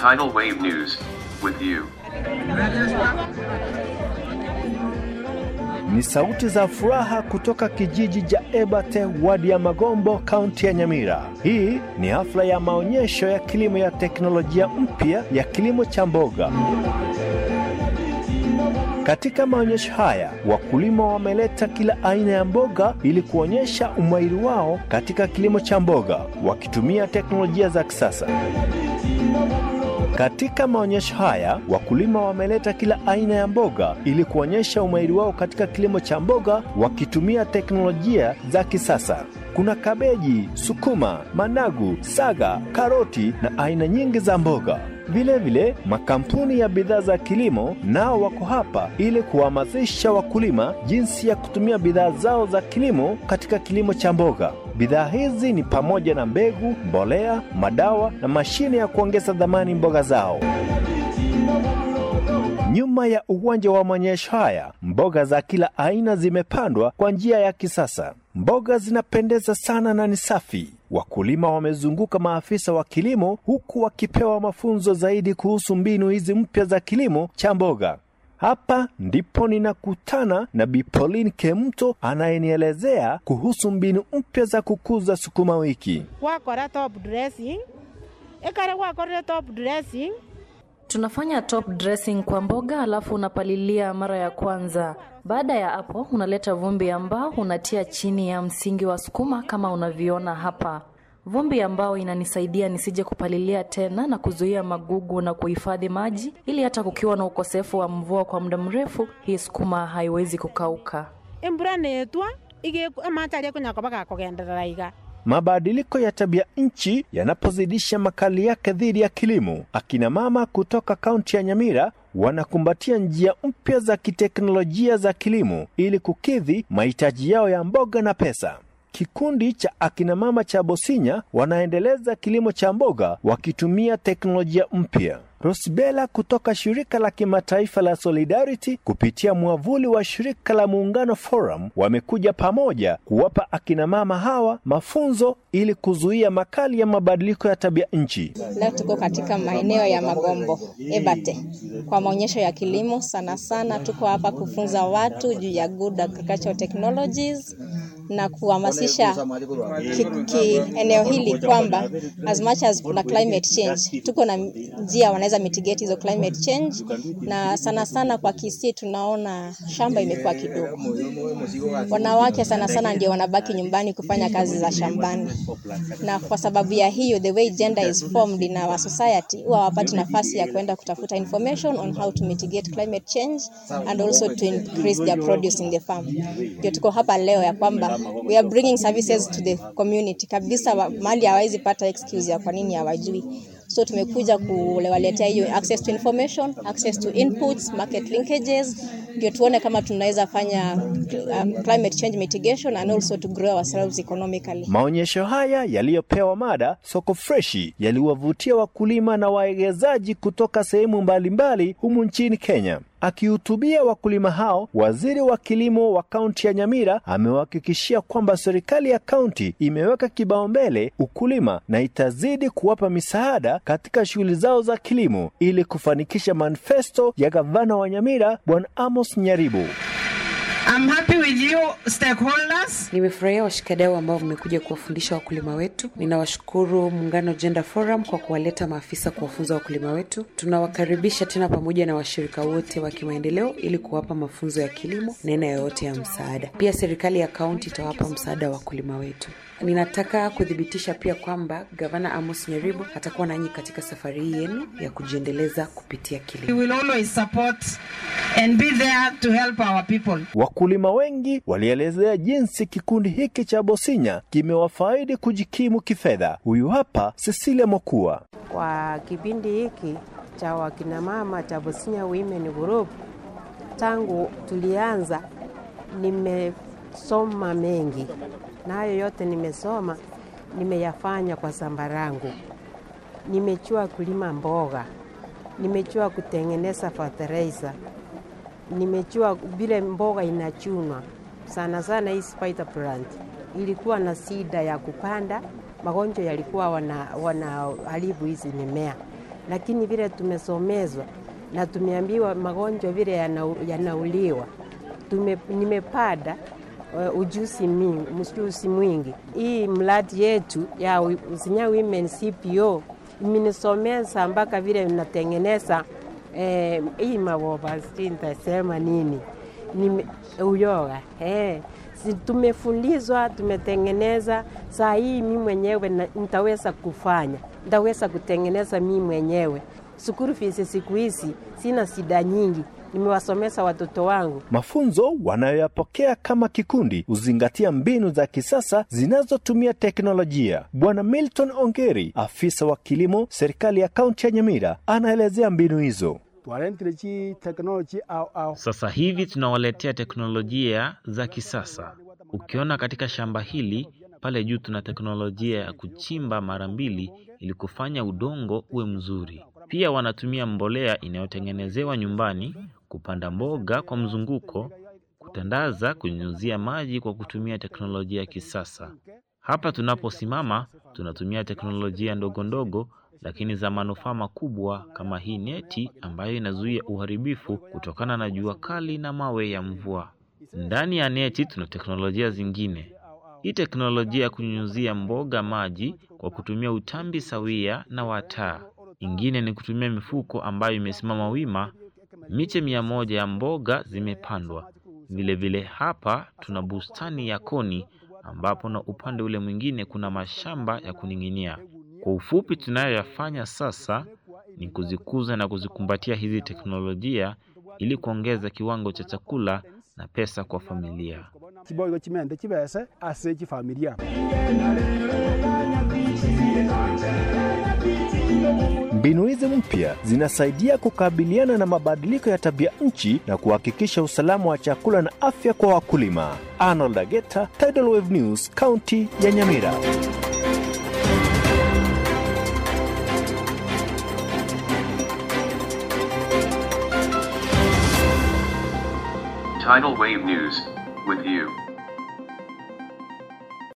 Tidal Wave News. With you. Ni sauti za furaha kutoka kijiji cha Ebate, wadi ya Magombo, kaunti ya Nyamira. Hii ni hafla ya maonyesho ya kilimo ya teknolojia mpya ya kilimo cha mboga. Katika maonyesho haya, wakulima wameleta kila aina ya mboga ili kuonyesha umahiri wao katika kilimo cha mboga wakitumia teknolojia za kisasa. Katika maonyesho haya wakulima wameleta kila aina ya mboga ili kuonyesha umahiri wao katika kilimo cha mboga wakitumia teknolojia za kisasa. Kuna kabeji, sukuma, managu, saga, karoti na aina nyingi za mboga. Vilevile vile, makampuni ya bidhaa za kilimo nao wako hapa ili kuhamasisha wakulima jinsi ya kutumia bidhaa zao za kilimo katika kilimo cha mboga. Bidhaa hizi ni pamoja na mbegu, mbolea, madawa na mashine ya kuongeza dhamani mboga zao. Nyuma ya uwanja wa maonyesho haya, mboga za kila aina zimepandwa kwa njia ya kisasa. Mboga zinapendeza sana na ni safi. Wakulima wamezunguka maafisa wa kilimo huku wakipewa mafunzo zaidi kuhusu mbinu hizi mpya za kilimo cha mboga. Hapa ndipo ninakutana na Bi Pauline Kemto anayenielezea kuhusu mbinu mpya za kukuza sukuma wiki. wakora top dressing ikare wakorire top dressing Tunafanya top dressing kwa mboga alafu unapalilia mara ya kwanza. Baada ya hapo unaleta vumbi ambao unatia chini ya msingi wa sukuma kama unavyoona hapa. Vumbi ambao inanisaidia nisije kupalilia tena na kuzuia magugu na kuhifadhi maji ili hata kukiwa na ukosefu wa mvua kwa muda mrefu hii sukuma haiwezi kukauka. imbura netwa amataria kunyaka bagakogenderera iga Mabadiliko ya tabia nchi yanapozidisha makali yake dhidi ya kilimo, akina mama kutoka kaunti ya Nyamira wanakumbatia njia mpya za kiteknolojia za kilimo ili kukidhi mahitaji yao ya mboga na pesa. Kikundi cha akina mama cha Bosinya wanaendeleza kilimo cha mboga wakitumia teknolojia mpya. Rosbela kutoka shirika la kimataifa la Solidarity kupitia mwavuli wa shirika la Muungano Forum wamekuja pamoja kuwapa akina mama hawa mafunzo ili kuzuia makali ya mabadiliko ya tabia nchi. Leo tuko katika maeneo ya Magombo, Ebate, kwa maonyesho ya kilimo. Sana sana tuko hapa kufunza watu juu ya good agricultural technologies na kuhamasisha ki, ki eneo hili kwamba as much as kuna climate change, tuko na njia wanaweza mitigate hizo climate change, na sana sana kwa Kisii tunaona shamba imekuwa kidogo. Wanawake sana sana ndio wanabaki nyumbani kufanya kazi za shambani, na kwa sababu ya hiyo the way gender is formed in our society, huwa hawapati nafasi ya kwenda kutafuta information on how to mitigate climate change and also to increase their produce in the farm. Ndio tuko hapa leo ya kwamba we are bringing services to the community kabisa, wa- mahali hawawezi pata excuse ya kwa nini hawajui. So tumekuja kuwaletea hiyo access to information, access to inputs, market linkages, ndio tuone kama tunaweza fanya um, climate change mitigation and also to grow ourselves economically. Maonyesho haya yaliyopewa mada soko freshi yaliwavutia wakulima na waegezaji kutoka sehemu mbalimbali humu nchini Kenya. Akihutubia wakulima hao, waziri wa kilimo wa kaunti ya Nyamira amewahakikishia kwamba serikali ya kaunti imeweka kipaumbele ukulima na itazidi kuwapa misaada katika shughuli zao za kilimo ili kufanikisha manifesto ya gavana wa Nyamira Bwana Amos Nyaribo. I'm happy with you stakeholders. Nimefurahia washikadau ambao wamekuja kuwafundisha wakulima wetu. Ninawashukuru Muungano Gender Forum kwa kuwaleta maafisa kuwafunza wakulima wetu. Tunawakaribisha tena pamoja na washirika wote wa kimaendeleo ili kuwapa mafunzo ya kilimo na aina yoyote ya msaada. Pia serikali ya kaunti itawapa msaada wa wakulima wetu. Ninataka kuthibitisha pia kwamba Gavana Amos Nyaribo atakuwa nanyi katika safari hii yenu ya kujiendeleza kupitia We kilimo. will always support and be there to help our people. Wakulima wengi walielezea jinsi kikundi hiki cha Bosinya kimewafaidi kujikimu kifedha. Huyu hapa Cecilia Mokua. Kwa kipindi hiki cha wakinamama cha Bosinya Women Group, tangu tulianza, nimesoma mengi, na hayo yote nimesoma nimeyafanya kwa shamba langu. Nimechua kulima mboga, nimechua kutengeneza fertilizer, nimechua vile mboga inachunwa sana sana. Hii spider plant ilikuwa na shida ya kupanda, magonjwa yalikuwa wana, wanaharibu hizi mimea, lakini vile tumesomezwa na tumeambiwa magonjwa vile yana- yanauliwa, tume, nimepata uh, ujuzi mingi, ujuzi mwingi. Hii mradi yetu ya Usinya Women CPO imenisomeza mpaka vile natengeneza eh, hii maboba, sijui nitasema nini, nime, uyoga eh. Si tumefundizwa, tumetengeneza. Saa hii mi mwenyewe na- nitaweza kufanya, nitaweza kutengeneza mi mwenyewe. Sukuru fees siku hizi sina shida nyingi, nimewasomesa watoto wangu. Mafunzo wanayoyapokea kama kikundi huzingatia mbinu za kisasa zinazotumia teknolojia. Bwana Milton Ongeri, afisa wa kilimo serikali ya kaunti ya Nyamira, anaelezea mbinu hizo. Sasa hivi tunawaletea teknolojia za kisasa. Ukiona katika shamba hili pale juu tuna teknolojia ya kuchimba mara mbili ili kufanya udongo uwe mzuri. Pia wanatumia mbolea inayotengenezewa nyumbani kupanda mboga kwa mzunguko, kutandaza, kunyunyuzia maji kwa kutumia teknolojia ya kisasa. Hapa tunaposimama tunatumia teknolojia ndogo ndogo lakini za manufaa makubwa kama hii neti ambayo inazuia uharibifu kutokana na jua kali na mawe ya mvua. Ndani ya neti tuna teknolojia zingine. Hii teknolojia ya kunyunyuzia mboga maji kwa kutumia utambi sawia na wataa. Ingine ni kutumia mifuko ambayo imesimama wima. Miche mia moja ya mboga zimepandwa. Vilevile vile hapa tuna bustani ya koni ambapo na upande ule mwingine kuna mashamba ya kuning'inia. Kwa ufupi, tunayoyafanya sasa ni kuzikuza na kuzikumbatia hizi teknolojia ili kuongeza kiwango cha chakula na pesa kwa familia. chiboigo chimende chibese ase chifamilia Mbinu hizi mpya zinasaidia kukabiliana na mabadiliko ya tabia nchi na kuhakikisha usalama wa chakula na afya kwa wakulima. Arnold Ageta, Tidal Wave News, kaunti ya Nyamira. Tidal Wave News, with you.